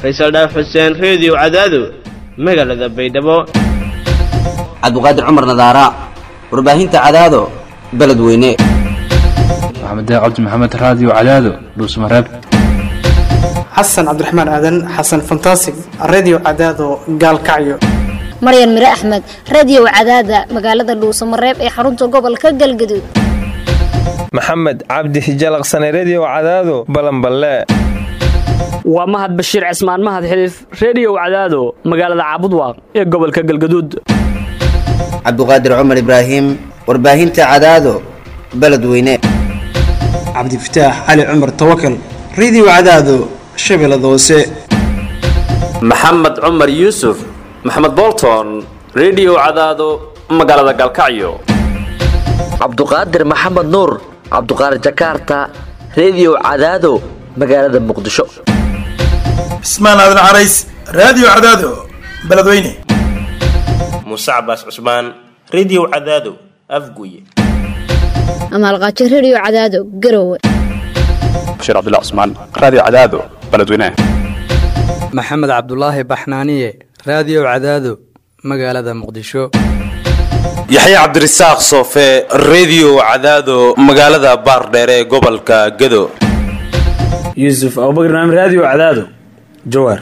faysal dhaaf xuseen reediyo cadaado magaalada baydhabo cabdiqaadir cumar nadaara warbaahinta cadaado beledweyne maxamed cabdi maxamed raadiyo cadaado dhuusmareeb xasan cabdiraxmaan aadan xasan fantasig redio cadaado gaalkacyo maryan mire axmed radio cadaada magaalada dhuusamareeb ee xarunta gobolka galgaduud maxamed cabdi hijalaqsane redio cadaado balanballe waa mahad bashiir cismaan mahad xiliif reediyow cadaado magaalada caabudwaaq ee gobolka galgaduud cabdiqaadir cumar ibraahim warbaahinta cadaado beledweyne cabdifataax cali cumar tawakal redio cadaado shabeellada hoose maxamed cumar yuusuf maxamed bolton redio cadaado magaalada galkacyo cabduqaadir maxamed nuur cabduqaadir jakaarta redio cadaado magaalada muqdisho cismaan aadan carays raadiyo cadaado beledweyne muuse cabaas cusmaan redio cadaado afguye amaalqaajo redio cadaado garowe bashiir cabdilla cusmaan raadiyo cadaado beledweyne maxamed cabdulaahi baxnaaniye raadiyo cadaado magaalada muqdisho yaxya cabdirasaaq soofe redio cadaado magaalada baardheere ee gobolka gado yuusuf abubakr naam raadiyo cadaado jawaar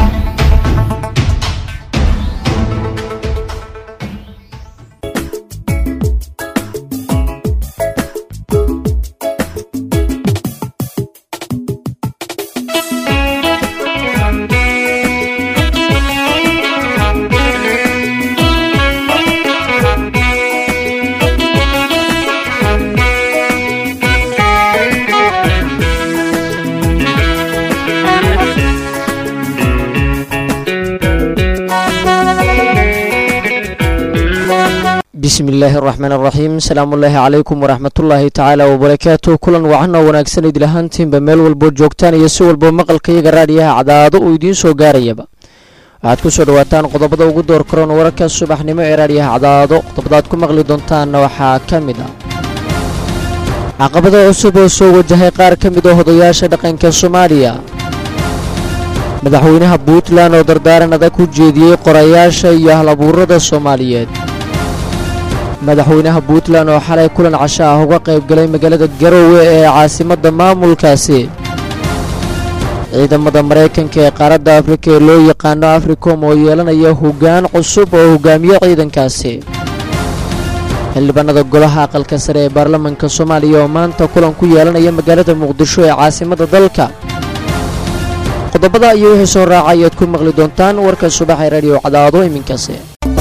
bismi illaahi araxmaan araxiim asalaamullaahi calaykum waraxmatullaahi tacaala wabarakaatu kulan wacan oo wanaagsan idil ahaantiinba meel walboo joogtaan iyo si walbo maqalka iyaga raadiyaha cadaado uu idiin soo gaarayaba waxaad ku soo dhawaataan qodobada ugu door karoon wararka subaxnimo ee raadiyaha cadaado qodobadaad ku maqli doontaanna waxaa ka mid ah caqabado cusub oo soo wajahay qaar ka mid oo hodayaasha dhaqanka soomaaliya madaxweynaha puntland oo dardaaran adag ku jeediyey qorayaasha iyo ahlabuurada soomaaliyeed madaxweynaha puntland oo xalay kulan casho ah uga qayb galay magaalada garowe ee caasimadda maamulkaasi ciidamada maraykanka ee qaaradda afrika ee loo yaqaano africom oo yeelanaya hoggaan cusub oo hogaamiye ciidankaasi xildhibaanada golaha aqalka sare ee baarlamanka soomaaliya oo maanta kulan ku yeelanaya magaalada muqdisho ee caasimadda dalka qodobada iyo wixii soo raaca ayaad ku maqli doontaan warka subaxee radiyo cadaado iminkaasi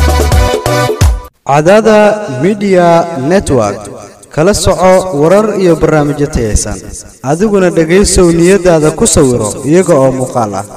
cadaada midiya network kala soco warar iyo barnaamijyo tayaysan adiguna dhegaysow niyadaada ku sawiro iyaga oo muuqaal ah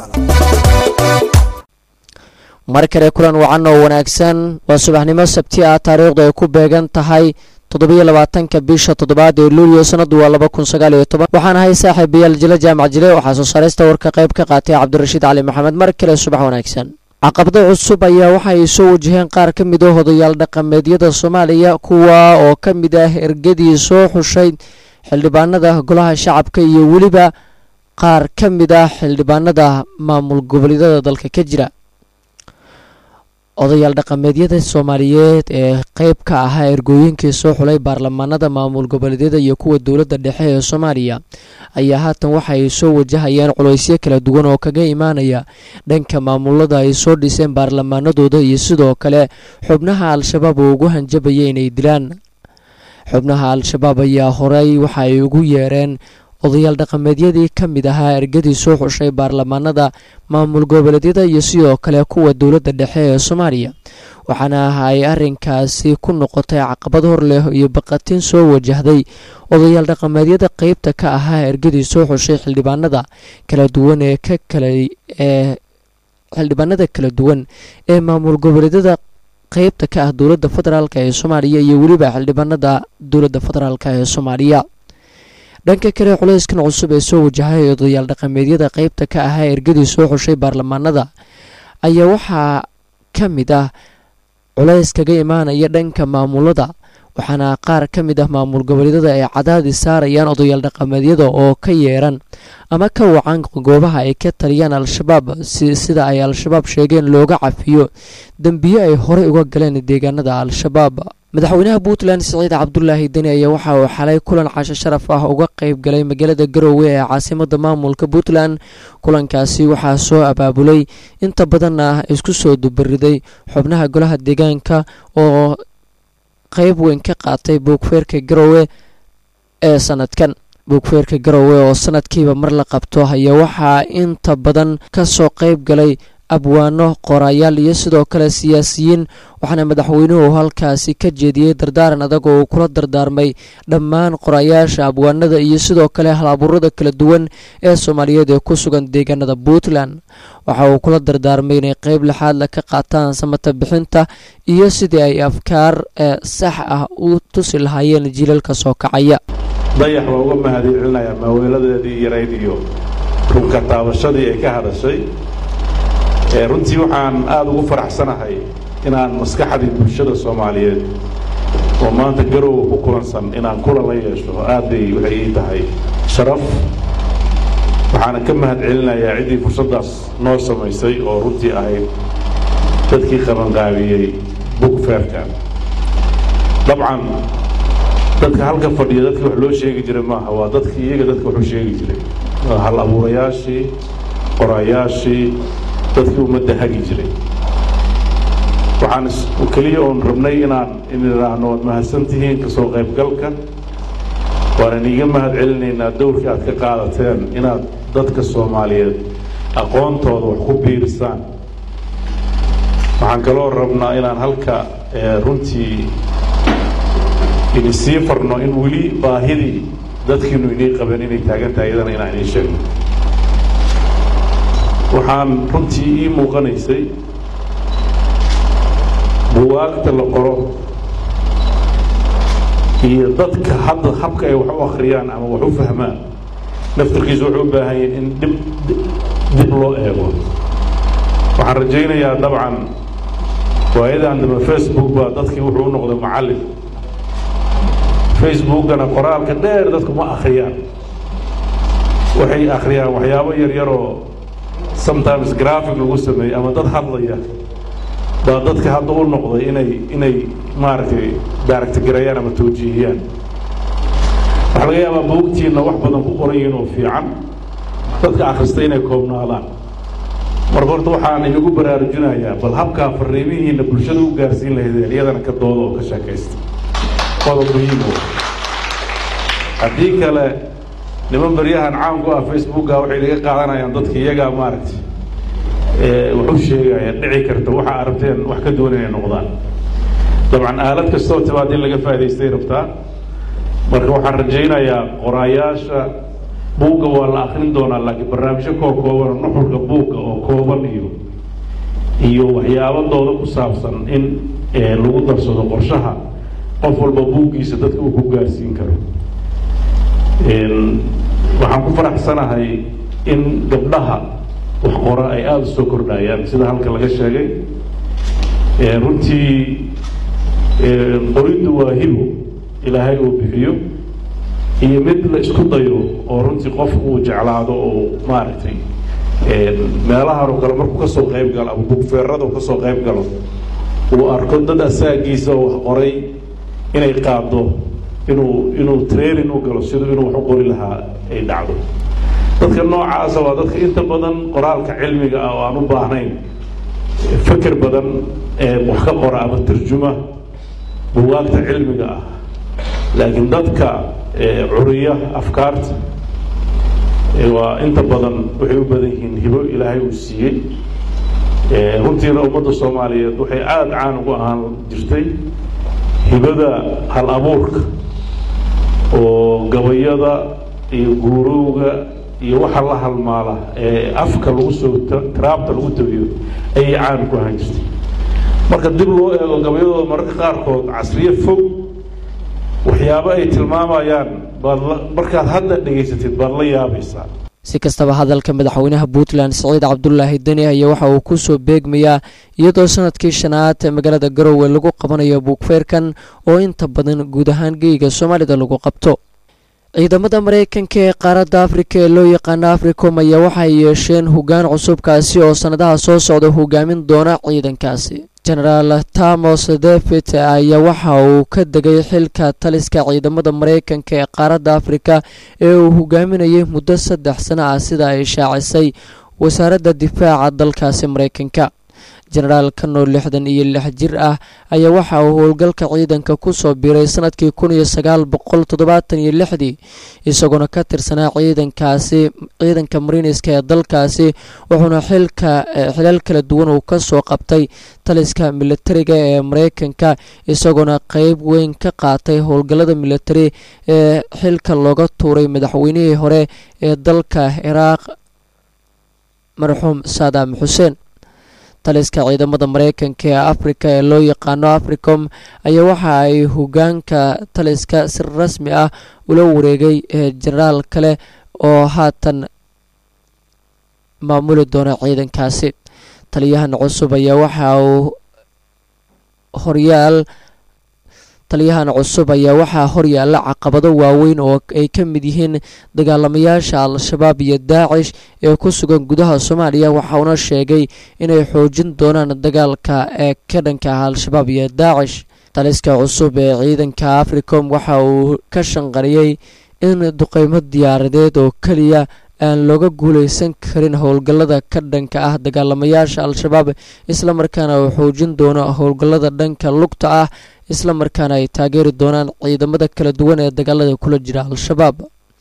mar kale kulan wacan oo wanaagsan waa subaxnimo sabti ah taariikhdu ay ku beegan tahay toddobiyo labaatanka bisha toddobaad ee luuliyo sanadu waa laba kun sagaal iyo toban waxaan ahay saaxiibayaal jile jaamac jile waxaa soo saaraysta warka qayb ka qaatay cabdirashiid cali maxamed mar kale subax wanaagsan caqabado cusub ayaa waxa ay soo wajaheen qaar ka mid oo hodayaal dhaqameedyada soomaaliya kuwa oo ka mid ah ergadii soo xushay xildhibaanada golaha shacabka iyo weliba qaar ka mid ah xildhibaanada maamul goboleedyada dalka ka jira odayaal dhaqameedyada soomaaliyeed ee qeyb ka ahaa ergooyinkii soo xulay baarlamaanada maamul goboleedyada iyo kuwa dowladda dhexe ee soomaaliya ayaa haatan waxa ay soo wajahayaan culaysyo kala duwan oo kaga imaanaya dhanka maamulada ay soo dhiseen baarlamaanadooda iyo sidoo kale xubnaha al-shabaab oo ugu hanjabaya inay dilaan xubnaha al-shabaab ayaa horey waxa ay ugu yeereen odayaal dhaqameedyadii ka mid ahaa ergadii soo xushay baarlamaanada maamul goboleedyada iyo sidoo kale kuwa dowladda dhexe ee soomaaliya waxaana ay arrinkaasi ku noqotay caqabad hor leh iyo baqatin soo wajahday odayaal dhaqameedyada qeybta ka ahaa ergadii soo xushay xildhibaanada kala duwan ee ka kale ee xildhibaanada kala duwan ee maamul goboleedyada qeybta ka ah dowladda federaalk ee soomaaliya iyo weliba xildhibaanada dowladda federaalk ee soomaaliya dhanka kale culayskan cusub ee soo wajahay odayaal dhaqameedyada qeybta ka ahaa ergadii soo xushay baarlamaanada ayaa waxaa ka mid ah culays kaga imaanaya dhanka maamulada waxaana qaar ka mid ah maamul goboleedyada ay cadaadis saarayaan odayaal dhaqameedyada oo ka yeeran ama ka wacan goobaha ay ka taliyaan al-shabaab sida ay al-shabaab sheegeen looga cafiyo dembiyo ay horey uga galeen deegaanada al-shabaab madaxweynaha puntland siciid cabdulaahi deni ayaa waxa uu xalay kulan casho sharaf ah uga qayb galay magaalada garoowe ee caasimada maamulka puntland kulankaasi waxaa soo abaabulay inta badanna isku soo dubariday xubnaha golaha deegaanka oo qeyb weyn ka qaatay buugfeerka garoowe ee sanadkan buugfeerka garoowe oo sanadkiiba mar la qabto ayaa waxaa inta badan kasoo qeyb galay abwaano qorayaal iyo sidoo kale siyaasiyiin waxaana madaxweynuhu halkaasi ka jeediyey dardaaran adag oo uu kula dardaarmay dhammaan qorayaasha abwaanada iyo sidoo kale hal-abuurada kala duwan ee soomaaliyeed ee ku sugan deegaanada puntland waxa uu kula dardaarmay inay qeyb lixaadla ka qaataan samata bixinta iyo sidii ay afkaar sax ah u tusi lahaayeen jiilalka soo kacaya dayax waa uga mahadcelinayaa maaweeladeedii yarayd iyo runka taabashadii ay ka hadashay runtii waxaan aada ugu faraxsanahay inaan maskaxdii bulshada soomaaliyeed oo maanta garowga ku kulansan inaan kulan la yeesho aad bay waxay ii tahay sharaf waxaana ka mahad celinayaa ciddii fursaddaas noo samaysay oo runtii ahayd dadkii qabanqaabiyey bugfeerka dabcan dadka halka fadhiya dadkii wax loo sheegi jiray maaha waa dadkii iyaga dadka waxu sheegi jiray waa hal abuurayaashii qorayaashii dadkii ummadda hagi jiray waxaan keliya oon rabnay inaan inidhaahno waad mahadsan tihiin kasoo qaybgalka waanan iiga mahad celinaynaa dowrkii aad ka qaadateen inaad dadka soomaaliyeed aqoontooda wax ku biirisaan waxaan kaloo rabnaa inaan halka runtii idinsii farno in weli baahidii dadkiinu inii qabeen inay taagan tahay iyadana inaan inii sheegno waxaan runtii ii muuqanaysay buwaagta la qoro iyo dadka hadda habka ay wax u akhriyaan ama wax u fahmaan naftarkiisu wuxuu u baahan yahay in dib dib loo eego waxaan rajaynayaa dabcan waayadan dambe facebook baa dadkii wuxuu u noqday macallin facebookana qoraalka dheer dadku ma akhriyaan waxay akhriyaan waxyaabo yaryaroo sometimes graphic lagu sameeyey ama dad hadlaya baa dadka hadda u noqday inay inay maaragtay daaragtigareeyaan ama tawjiihiyaan waxaa laga yaabaa buugtiinna wax badan ku qoran yihiin oo fiican dadka akhrista inay koobnaadaan marka horta waxaan inagu baraarujinayaa bal habkaa fariimihiinna bulshada u gaarsiin lahaydeen iyadana ka dooda oo ka sheekaysta qodob muhiim oo haddii kale niman baryahan caan ku ah facebooka waxay laga qaadanayaan dadka iyagaa maaragtay wuxuu sheegaya dhici karta waxa arabteen wax ka duwan inay noqdaan dabcan aalad kastoo timaad in laga faa'idaystay rabtaa marka waxaan rajaynayaa qoraayaasha buugga waa la akrin doonaa laakiin barnaamijyo koo kooban oo nuxurka buugga oo kooban iyo iyo waxyaabadooda ku saabsan in lagu darsado qorshaha qof walba buuggiisa dadka uu ku gaarsiin karo waxaan ku faraxsanahay in gabdhaha wax qora ay aada u soo kordhayaan sida halka laga sheegay runtii qoriddu waa hibo ilaahay uu bixiyo iyo mid la isku dayo oo runtii qofku uu jeclaado oo maaragtay meelahan oo kale markuu kasoo qayb galo ama bugfeerada uu kasoo qayb galo uu arko dad asaagiisa oo wax qoray inay qaado inuu inuu training u galo siduu inuu wax u qori lahaa ay dhacdo dadka noocaasa waa dadka inta badan qoraalka cilmiga ah oo aan u baahnayn feker badan ee wax ka qora ama tarjuma buwaagta cilmiga ah laakiin dadka curiya afkaarta waa inta badan waxay u badan yihiin hibo ilaahay uu siiyey runtiina ummadda soomaaliyeed waxay aada caan ugu ahaan jirtay hibada hal abuurka oo gabayada iyo guurowga iyo waxa la halmaala ee afka lagu soo tiraabta lagu tabiyo ayay caan ku ahaan jirtay marka dib loo eego gabayadooda mararka qaarkood casriye fog waxyaabo ay tilmaamayaan baad la markaad hadda dhegaysatid baad la yaabaysaa si kastaba hadalka madaxweynaha puntland siciid cabdulaahi deni ayaa waxa uu kusoo beegmayaa iyadoo sanadkii shanaad magaalada garowe lagu qabanayo buugfeerkan oo inta badan guud ahaan geyga soomaalida lagu qabto ciidamada mareykanka ee qaaradda afrika ee loo yaqaano africom ayaa waxay yeesheen hoggaan cusubkaasi oo sannadaha soo socda hogaamin doona ciidankaasi genaraal tamos david ayaa waxa uu ka degay xilka taliska ciidamada mareykanka ee qaaradda afrika ee uu hogaaminayay muddo saddex sano ah sida ay shaacisay wasaaradda difaaca dalkaasi mareykanka jenaraal kanoo lixdan iyo lix jir ah ayaa waxa uu howlgalka ciidanka kusoo biiray sanadkii kun iyo sagaal boqol toddobaatan iyo lixdii isagoona ka tirsanaa ciidankaasi ciidanka mariiniska ee dalkaasi wuxuuna xilka xilal kala duwan uu kasoo qabtay taliska militariga ee mareykanka isagoona qeyb weyn ka qaatay howlgallada militari ee xilka looga tuuray madaxweynihii hore ee dalka ciraaq marxuum saadaam xuseen taliska ciidamada mareykanka ee afrika ee loo yaqaano africom ayaa waxa ay hogaanka taliska si rasmi ah ula wareegay jenaraal kale oo haatan maamuli doona ciidankaasi taliyahan cusub ayaa waxa uu horyaal taliyahan cusub ayaa waxaa horyaala caqabado waaweyn oo ay ka mid yihiin dagaalamayaasha al-shabaab iyo daacish ee ku sugan gudaha soomaaliya waxauna sheegay inay xoojin doonaan dagaalka ee ka dhanka ah al-shabaab iyo daacish taliska cusub ee ciidanka africom waxa uu ka shanqariyey in duqeymo diyaaradeed oo keliya aan looga guuleysan karin howlgallada ka dhanka ah dagaalamayaasha al-shabaab islamarkaana uu xoojin doono howlgallada dhanka lugta ah islamarkaana ay taageeri doonaan ciidamada kala duwan ee dagaalada kula jira al-shabaab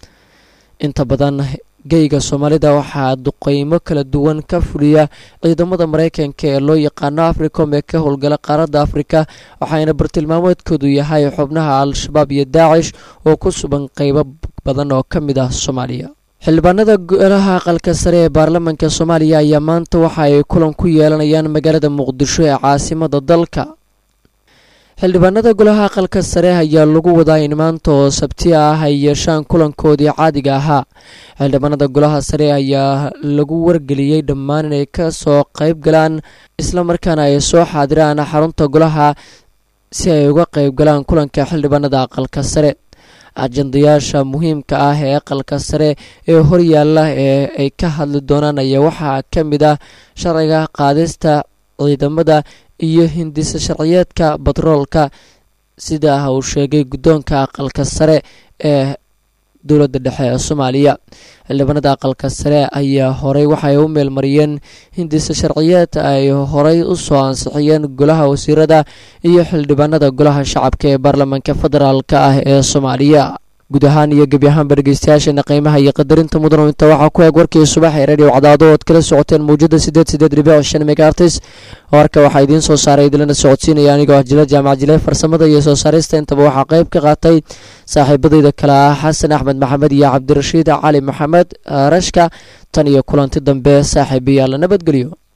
inta badan geyga soomaalida waxaa duqeymo kala duwan ka fuliya ciidamada mareykanka ee loo yaqaano africom ee ka howlgala qaaradda afrika waxaana bartilmaameedkoodu yahay xubnaha al-shabaab iyo daacish oo ku sugan qeybo badan oo ka mid ah soomaaliya xildhibaanada golaha aqalka sare ee baarlamaanka soomaaliya ayaa maanta waxa ay kulan ku yeelanayaan magaalada muqdisho ee caasimada dalka xildhibaanada golaha aqalka sare ayaa lagu wadaa in maanta oo sabti ah ay yeeshaan kulankoodii caadiga ahaa xildhibaanada golaha sare ayaa lagu wargeliyey dhammaan inay ka soo qeyb galaan islamarkaana ay soo xaadiraan xarunta golaha si ay uga qeyb galaan kulanka xildhibaanada aqalka sare ajandayaasha muhiimka ah ee aqalka sare ee horyaala ee ay ka hadli doonaan ayaa waxaa ka mid ah sharciga qaadista ciidamada iyo hindisa sharciyeedka batroolka sida uu sheegay guddoonka aqalka sare ee dowladda dhexe ee soomaaliya xildhibaanada aqalka sare ayaa horey waxay u meelmariyeen hindisa sharciyeed ay horey u soo ansixiyeen golaha wasiirada iyo xildhibaanada golaha shacabka ee baarlamaanka federaalk ah ee soomaaliya guud ahaan iyo gebi ahaanba dhegeystayaasheena qiimaha iyo qadarinta mudano inta waxaa ku eeg warkii subax ee radio cadaado ood kala socoteen mawjada sideed sideed dhibic shan megaartis warka waxaa idiin soo saaray idilana socodsiinaya anigoo ah jila jaamac jile farsamada iyo soo saarista intaba waxaa qeyb ka qaatay saaxiibadayda kale ah xasan axmed maxamed iyo cabdirashiid cali maxamed rashka tan iyo kulanti dambe saaxiibayaal nabadgelyo